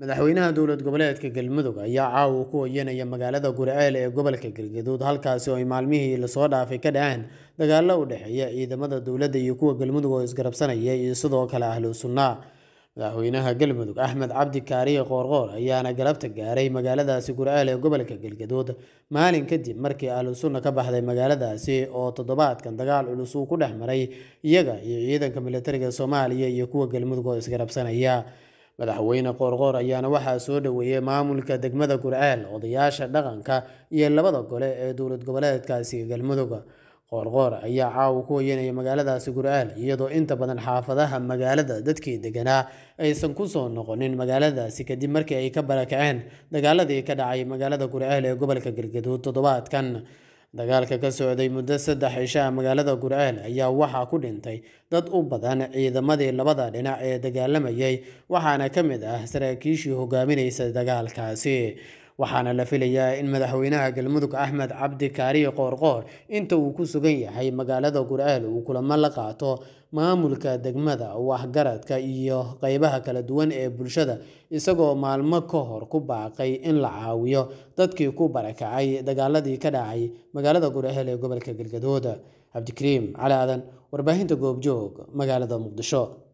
madaxweynaha dowlad goboleedka galmudug ayaa caawa ku hoyanaya magaalada gurceel ee gobolka galgaduud halkaasi oo ay maalmihii lasoo dhaafay ka dhaceen dagaalo u dhexeeya ciidamada dowladda iyo kuwa galmudug oo isgarabsanaya iyo sidoo kale ahlu sunna madaxweynaha galmudug axmed cabdi kaariye qoorqoor ayaana galabta gaaray magaaladaasi gurceel ee gobolka galgaduud maalin kadib markii ahlu sunna ka baxday magaaladaasi oo toddobaadkan dagaal culus uu ku dhex maray iyaga iyo ciidanka militariga soomaaliya iyo kuwa galmudug oo isgarabsanaya madaxweyne qoorqoor ayaana waxaa soo dhoweeyey maamulka degmada gurceel odayaasha dhaqanka iyo labada gole ee dowlad goboleedkaasi galmudug qoorqoor ayaa caawa ku hoyanaya magaaladaasi gurceel iyadoo inta badan xaafadaha magaalada dadkii deganaa aysan kusoo noqonin magaaladaasi kadib markii ay ka barakaceen dagaaladii ka dhacay magaalada gurceel ee gobolka galgaduud toddobaadkan dagaalka ka socday muddo saddex cishaa magaalada gurceel ayaa waxaa ku dhintay dad u badan ciidamadii labada dhinac ee dagaalamayay waxaana ka mid ah saraakiishii hogaaminaysa dagaalkaasi waxaana la filayaa in madaxweynaha galmudug axmed cabdi kaariye qoorqoor inta uu ku sugan yahay magaalada gurceel uu kulamo la qaato maamulka degmada waxgaradka iyo qeybaha kala duwan ee bulshada isagoo maalmo ka hor ku baaqay in la caawiyo dadkii ku barakacay dagaaladii ka dhacay magaalada gurceel ee gobolka galgaduud cabdikariim cali aadan warbaahinta goobjoog magaalada muqdisho